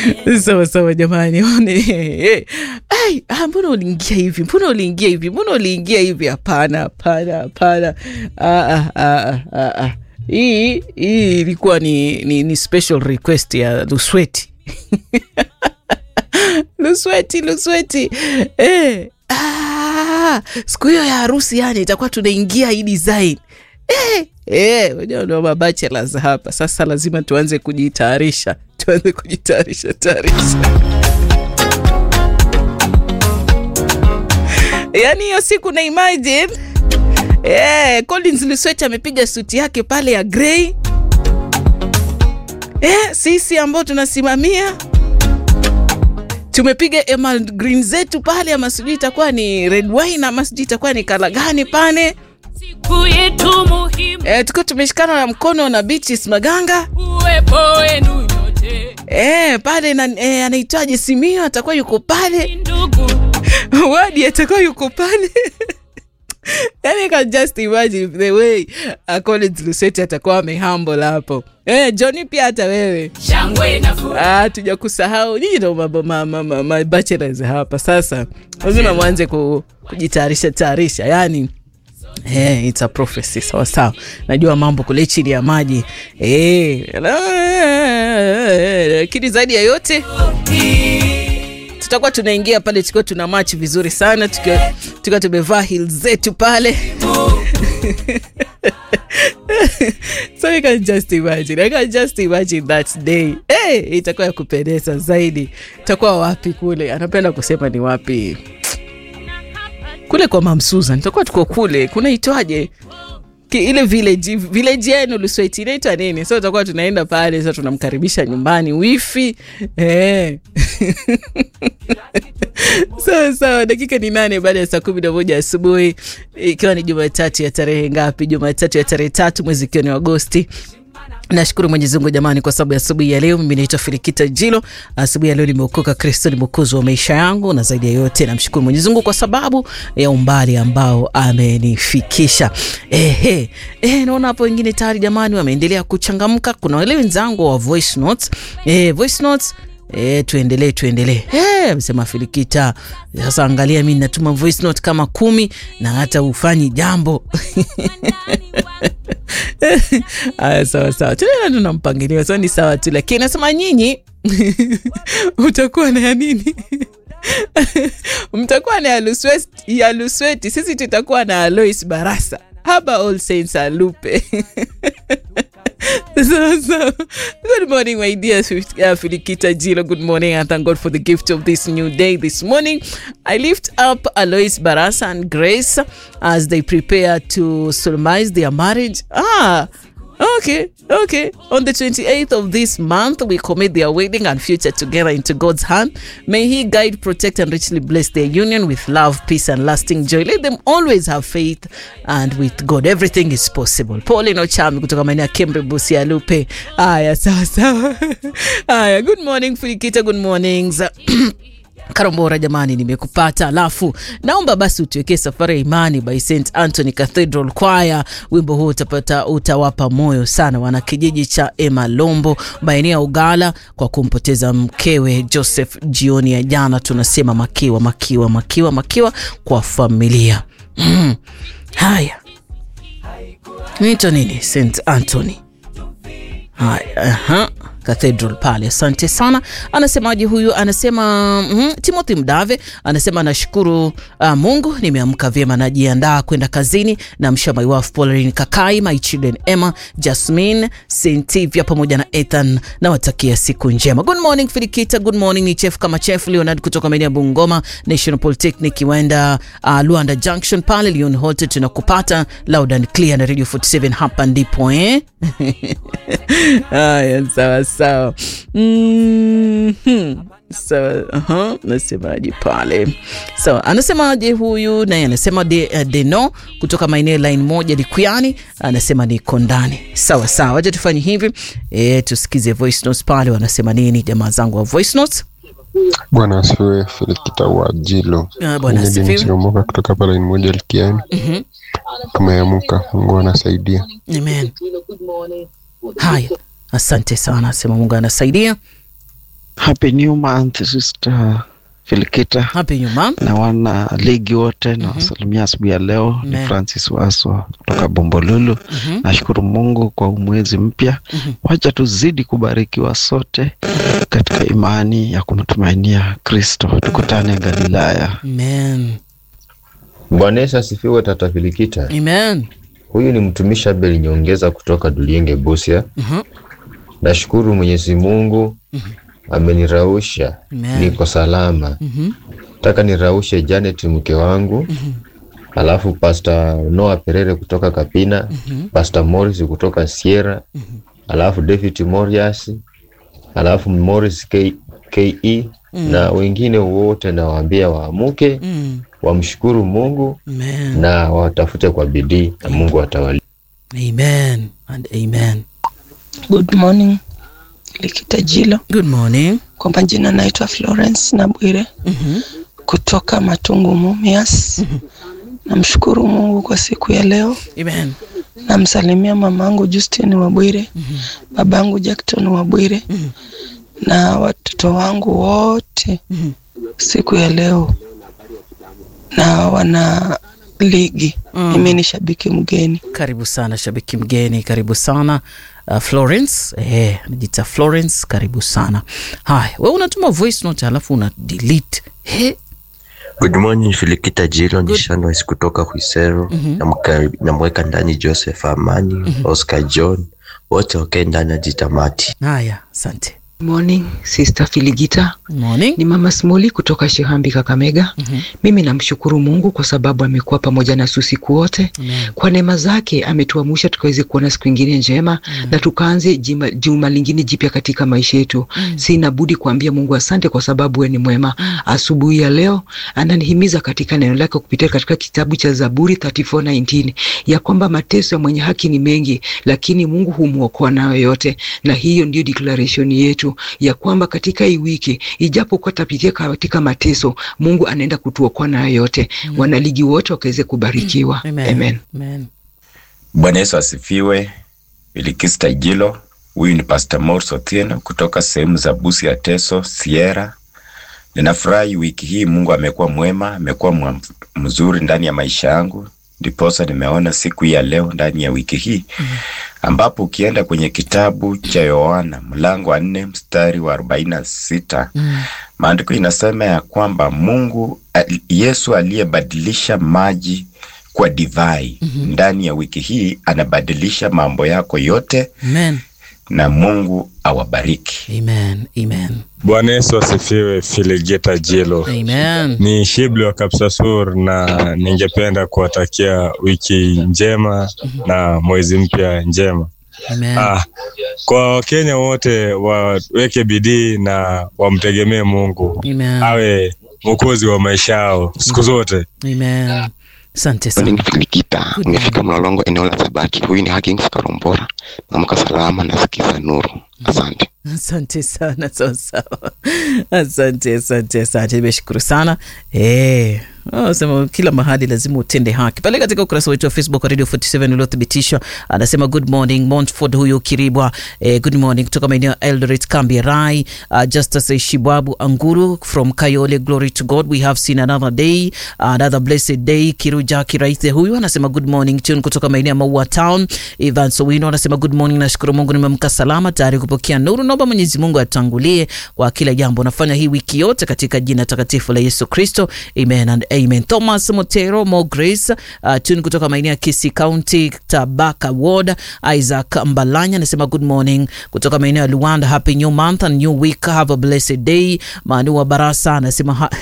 sawa sawa jamani One- Ai, ah, mbona uliingia hivi mbona uliingia hivi mbona uliingia hivi hapana hapana hapana Ah, ah, ah, ah, ah, ah. hii hii ilikuwa ni, ni, ni special request ya lusweti lusweti lusweti eh. ah, siku hiyo ya harusi yani itakuwa tunaingia hii design eh, eh, wenyewe ndio mabachelors hapa sasa lazima tuanze kujitayarisha tuanze kujitayarisha tayarisha yaani hiyo siku na imagine eh, Collins Luswet amepiga suti yake pale ya grey eh, sisi ambao tunasimamia tumepiga emerald green zetu pale ama sijui itakuwa ni red wine ama sijui itakuwa ni kala gani pale siku yetu muhimu eh, tukiwa tumeshikana na mkono na Beatrice Maganga uwepo wenu nyote eh, pale na, eh, anaitwaje Simio atakuwa yuko pale ndugu wadi atakuwa yuko pale yani I can just imagine the way uh, Collins Lusweti atakuwa amehumble hapo eh, Johnny pia hata wewe shangwe na furaha Ah, tuja kusahau nyinyi ndo mab- ma- ma- ma- ma- bachelors hapa sasa lazima mwanze ku, kujitayarisha tayarisha yani Hey, it's a prophecy sawa sawa najua mambo kule chini ya maji Eh, lakini zaidi ya yote tutakuwa tunaingia pale tukiwa tuna match vizuri sana tukiwa tukiwa tumevaa heels zetu pale so you can just imagine I can just imagine that day hey, itakuwa ya kupendeza zaidi itakuwa wapi kule anapenda kusema ni wapi kule kwa mam Susan tutakuwa tuko kule kunaitwaje Ki- ile village village yenu Lusweti inaitwa nini? So tutakuwa tunaenda pale sasa, tunamkaribisha nyumbani wifi eh. sawa sawa, dakika ni nane baada ya saa kumi na moja asubuhi, ikiwa ni Jumatatu ya tarehe ngapi? Jumatatu ya tarehe tatu mwezi ikiwa ni Agosti. Nashukuru Mwenyezi Mungu jamani, kwa sababu ya asubuhi ya leo. Mimi naitwa Filikita Jilo. Asubuhi ya leo nimeokoka, Kristo ni mwokozi wa maisha yangu, na zaidi ya yote namshukuru Mwenyezi Mungu kwa sababu ya umbali ambao amenifikisha. Ehe, eh, naona hapo wengine tayari jamani wameendelea kuchangamka. Kuna wale wenzangu wa voice notes, eh, voice notes E, tuendelee tuendelee. Eh, amesema Filikita. Sasa angalia, mi natuma voice note kama kumi na hata ufanyi jambo Aya, sawa sawa, tunaenda tuna mpangilio, so ni sawa tu, lakini nasema nyinyi utakuwa na ya nini? mtakuwa na ya Luswet- ya Lusweti, sisi tutakuwa na Alois Barasa haba All Saints Alupe. So, so, good morning, my dear Fif- uh, Filikita Jilo. Good morning, and thank God for the gift of this new day this morning. I lift up Alois Barasa and Grace as they prepare to solemnize their marriage. Ah, okay, okay. On the 28th of this month, we commit their wedding and future together into God's hand. May He guide, protect, and richly bless their union with love, peace, and lasting joy. Let them always have faith, and with God, everything is possible. Pauline Ochami kutoka maeneo ya Kembe Busia Lupe. Aya, sawa sawa. Aya, good morning Filikita, good mornings. Karambora jamani, nimekupata. Alafu naomba basi utuwekee safari ya imani by St Anthony Cathedral Choir. Wimbo huu utapata utawapa moyo sana wana kijiji cha Emalombo maeneo ya Ugala kwa kumpoteza mkewe Joseph jioni ya jana. Tunasema makiwa makiwa makiwa makiwa kwa familia mm. Haya, naitwa nini? St Anthony Haya, aha. Cathedral pale. Asante sana. Anasemaje huyu? Anasema mm, Timothy Mdave anasema anashukuru uh, Mungu nimeamka vyema, najiandaa kwenda kazini. Namsha my wife Pauline Kakai, my children Emma, Jasmine, Sentivia pamoja na Ethan. Nawatakia siku njema. Good morning Filikita, good morning. Ni chef kama chef Leonard kutoka maeneo ya Bungoma National Polytechnic Kiwanda uh, Luanda Junction pale Leon Holte, tunakupata loud and clear na Radio 47 hapa ndipo eh? Haya, sawa sawa. Mhm. Sawa, aha, nasemaje pale? Sawa, anasemaje huyu naye anasema de, uh, Deno kutoka maeneo line moja Likuyani, anasema niko ndani. Sawa sawa, wacha tufanye hivi e, tusikize voice notes pale wanasema nini jamaa zangu wa voice notes. Bwana asifiwe. Filikita wa Jilo Ah, Bwana Mimi asifiwe. Dennis Omoka kutoka pale moja Likiani. Mhm. Tumeamuka, Mungu anasaidia. Amen. Haya, asante sana, asema Mungu anasaidia. Happy new month Sister Filikita happy new month na wana ligi wote na wasalimia asubuhi ya leo. Ni Amen. Francis Waswa kutoka Bombolulu. Nashukuru Mungu kwa huu mwezi mpya. Wacha tuzidi kubarikiwa sote katika imani ya kumtumainia Kristo. Tukutane Galilaya. amen Bwana Yesu asifiwe. Tata Filikita, amen huyu ni mtumishi Abel Nyongeza kutoka Dulienge, Busia. Mhm. Nashukuru Mwenyezi Mungu amenirausha, Amen. niko salama. Nataka niraushe Janet mke wangu, alafu Pastor Noah Perere kutoka Kapina, Pastor Morris kutoka Sierra, alafu David Morias, alafu Morris K KE na wengine wote nawaambia waamuke, Mm. wamshukuru Mungu amen na watafute kwa bidii na Mungu atawali. amen and amen Good morning Likita Jilo, good morning kwa majina naitwa Florence Nabwire Mhm. kutoka Matungu Mumias. Namshukuru Mungu kwa siku ya leo. amen Namsalimia mamangu Justine Wabwire, babangu Jackton Wabwire na watoto wangu wote siku ya leo, na wana ligi. Mimi ni shabiki mgeni. karibu sana shabiki mgeni karibu sana uh, florence eh, najita florence karibu sana haya we unatuma voice note alafu una delete he Good morning Filikita Jilo ni Good. Shanwise kutoka Kwisero. Namka- Namweka ndani Joseph Amani, Oscar John, wote wakae ndani ya jitamati. haya asante Morning, Sister Filigita. morning Ni Mama Smoli kutoka Shihambi Kakamega. Mimi namshukuru Mungu kwa sababu amekuwa pamoja na usiku wote. Amen. Kwa neema zake ametuamsha tukaweze kuona siku ingine njema na tukaanze jima- juma lingine jipya katika maisha yetu. Sina budi kuambia Mungu asante kwa sababu wewe ni mwema. Asubuhi ya leo ananihimiza katika neno lake kupitia katika kitabu cha Zaburi 34:19 ya kwamba mateso ya mwenye haki ni mengi, lakini Mungu humwokoa nayo yote, na hiyo ndio declaration yetu ya kwamba katika hii wiki ijapokuwa tapitia katika mateso, Mungu anaenda kutuokoa nayo yote. Wanaligi wote wakaweze kubarikiwa. amen Amen. amen Bwana Yesu asifiwe. Bilikista Jilo, huyu ni Pastor Morris Otieno kutoka sehemu za Busia, Teso, Sierra. Ninafurahi wiki hii Mungu amekuwa mwema, amekuwa mwa- mzuri ndani ya maisha yangu, ndiposa nimeona siku hii ya leo ndani ya wiki hii ambapo ukienda kwenye kitabu cha Yohana mlango wa nne mstari wa arobaini na sita maandiko inasema ya kwamba Mungu al- Yesu aliyebadilisha maji kwa divai ndani ya wiki hii anabadilisha mambo yako yote, amen na Mungu awabariki. amen amen Bwana Yesu asifiwe. Filigeta Jilo amen ni Shibli wa Kapsasur, na ningependa kuwatakia wiki njema na mwezi mpya njema. amen Ah, kwa Wakenya wote waweke bidii na wamtegemee Mungu amen awe mwokozi wa maisha yao siku zote. amen asante sana Morning Filikita, Good nimefika morning. Mlolongo eneo la Sabaki. Huyu ni Hakings Karombora, naamka salama, nasikiza nuru. Asante. asante sana sawa sawa asante asante asante nimeshukuru sana eh Oh, sema kila mahali lazima utende haki pale katika ukurasa wetu wa facebook wa radio 47 uliothibitishwa anasema good morning montford huyo kiribwa eh, good morning kutoka maeneo ya eldoret kambi rai uh, justus shibwabu anguru from kayole glory to god we have seen another day another blessed day kiruja kiraithe huyu anasema good morning tune kutoka maeneo ya maua town ivan sowino anasema good morning nashukuru mungu nimemka salama tayari kupokea nuru naomba mwenyezi mungu atangulie kwa kila jambo nafanya hii wiki yote katika jina takatifu la yesu kristo amen and amen thomas motero mo grace uh, tune kutoka maeneo ya kisi county tabaka ward isaac mbalanya anasema good morning kutoka maeneo ya luanda happy new month and new week have a blessed day manu wa barasa anasema ha-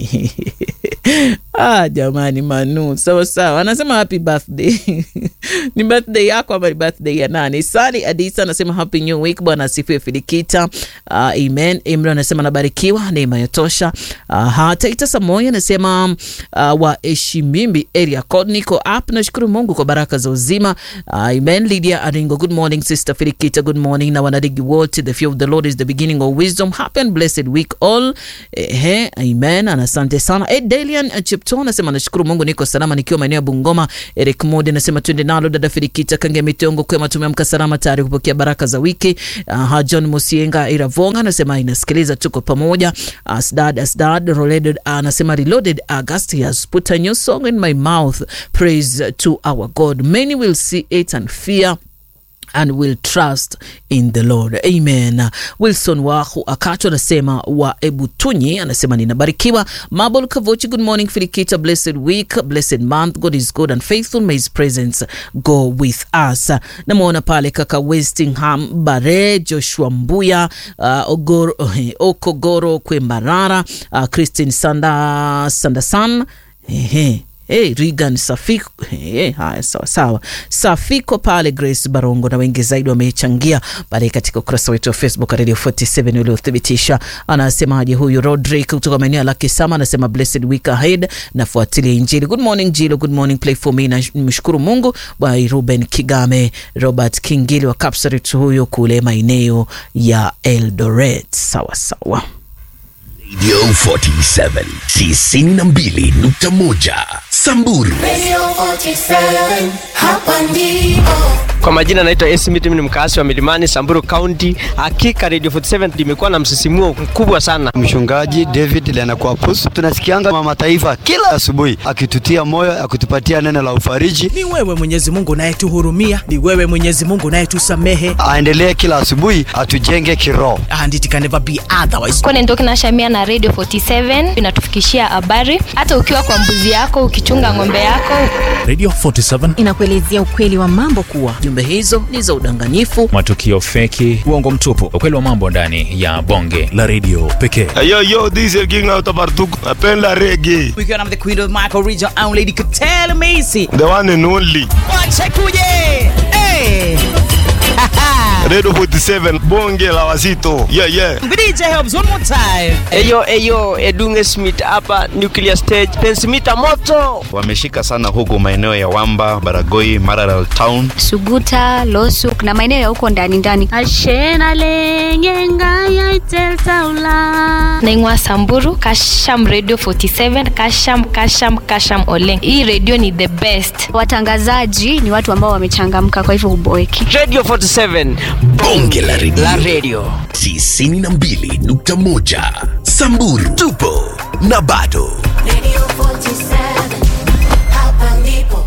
ah, jamani manu sawa sawa anasema happy birthday ni birthday yako ama ni birthday ya nani sali adisa anasema happy new week bwana asifiwe filikita uh, amen imra anasema nabarikiwa neema yatosha uh, taita samoya anasema uh, wa eshimimbi area code niko up nashukuru mungu kwa baraka za uzima uh, amen lydia aringo good morning sister filikita good morning na wanadigi wote the fear of the lord is the beginning of wisdom happy and blessed week all Ehe, amen na asante sana ed delian chipto anasema nashukuru mungu niko salama nikiwa maeneo ya bungoma eric mode anasema twende nao nalo dada Filikita Kange Mitongo kwema, tumeamka salama tayari kupokea baraka za wiki. Uh, John Musienga Iravonga anasema inasikiliza, tuko pamoja. Asdad Asdad Roleded anasema reloaded August he has put a new song in my mouth praise to our God many will see it and fear and will trust in the Lord. Amen. Wilson Wahu Akato anasema wa Ebutunyi anasema ninabarikiwa. Mabel Kavochi, good morning Filikita, blessed week, blessed month. God is good and faithful. May his presence go with us. Namwona pale kaka Westingham Bare, Joshua Mbuya, uh, Ogoro, Okogoro Kwembarara, uh, Christine Sanda Sandasan. Ehe. Hey, Regan Safiko hey, haya sawa sawa, Safiko pale, Grace Barongo na wengi zaidi wamechangia pale katika ukurasa wetu wa Facebook Radio 47 uliothibitisha. Anasemaje huyu Rodrick kutoka maeneo ya Lakisama, anasema blessed week ahead, nafuatilia Injili. Good morning Jilo, good morning play for me, na mshukuru Mungu. By Ruben Kigame, Robert Kingili wa Kapsaret huyo kule maeneo ya Eldoret. Sawa sawa. Radio 47 tisini na mbili nukta moja Samburu. Radio 47, hapa ndipo. Kwa majina naitwa Esmith, mimi ni mkaasi wa Milimani, Samburu County. Hakika Radio 47 limekuwa na msisimuo mkubwa sana. Mchungaji David Lenakwapus, tunasikianga mama taifa kila asubuhi akitutia moyo, akitupatia neno la ufariji. Ni wewe Mwenyezi Mungu unayetuhurumia, ni wewe Mwenyezi Mungu unayetusamehe. Aendelee kila asubuhi atujenge kiroho. And it can never be otherwise. Kwa Ndoki na Shamia na Radio 47 inatufikishia habari hata ukiwa kwa mbuzi yako, ukichunga ng'ombe yako. Radio 47 inakuelezea ukweli wa mambo kuwa jumbe hizo ni za udanganyifu, matukio feki, uongo mtupu, ukweli wa mambo ndani ya bonge la redio pekee. Yo, yo, this is King out of Bartuk. Napenda reggae. We're gonna have the queen of Michael Region and Lady Katele Macy. The one and only. Wache kuje. Hey. Radio 47 bonge la wazito. Yeah, yeah. DJ helps one more time. Eyo eyo Edunge Smith hapa Nuclear Stage. Pensimita moto. Wameshika sana huko maeneo ya Wamba, Baragoi, Maralal Town. Suguta, Losuk na maeneo ya huko ndani ndani. Ashena lengenga ya iteltaula. Naingwa Samburu, Kasham Radio 47, Kasham Kasham Kasham Oleng. Hii radio ni the best. Watangazaji ni watu ambao wamechangamka kwa hivyo huboeki. Radio 47 bonge la redio la radio tisini na mbili nukta moja Samburu tupo na bado Radio 47, hapa ndipo.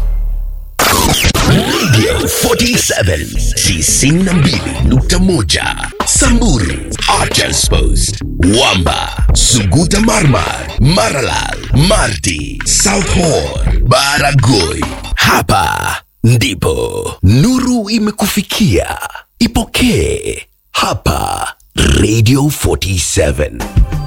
Radio 47 tisini na mbili nukta moja Samburu Archers Post Wamba Suguta Marmar Maralal Marti South Horn Baragoi hapa ndipo nuru imekufikia ipokee hapa Radio 47